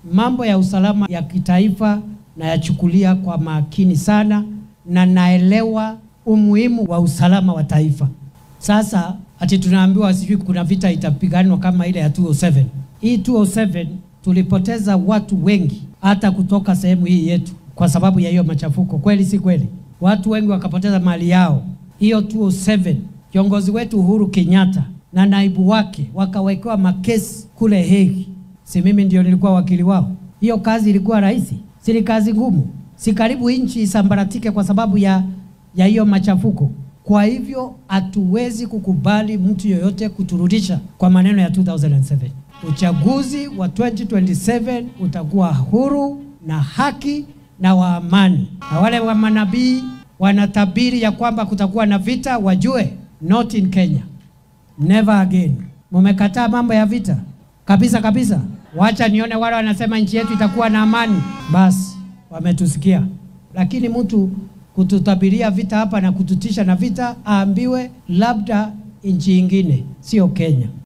mambo ya usalama ya kitaifa nayachukulia kwa makini sana, na naelewa umuhimu wa usalama wa taifa. Sasa ati tunaambiwa sijui kuna vita itapiganwa kama ile ya 207. Hii 207 tulipoteza watu wengi hata kutoka sehemu hii yetu kwa sababu ya hiyo machafuko. Kweli si kweli? Watu wengi wakapoteza mali yao. Hiyo 207 kiongozi wetu Uhuru Kenyatta na naibu wake wakawekewa makesi kule Hague. Si mimi ndio nilikuwa wakili wao? Hiyo kazi ilikuwa rahisi? Si ni kazi ngumu? Si karibu nchi isambaratike kwa sababu ya ya hiyo machafuko. Kwa hivyo hatuwezi kukubali mtu yoyote kuturudisha kwa maneno ya 2007. Uchaguzi wa 2027 utakuwa huru na haki na wa amani, na wale wa manabii wanatabiri ya kwamba kutakuwa na vita, wajue not in Kenya, never again. Mumekataa mambo ya vita kabisa kabisa. Wacha nione wale wanasema nchi yetu itakuwa na amani. Basi wametusikia, lakini mtu kututabiria vita hapa na kututisha na vita, aambiwe labda nchi ingine, sio Kenya.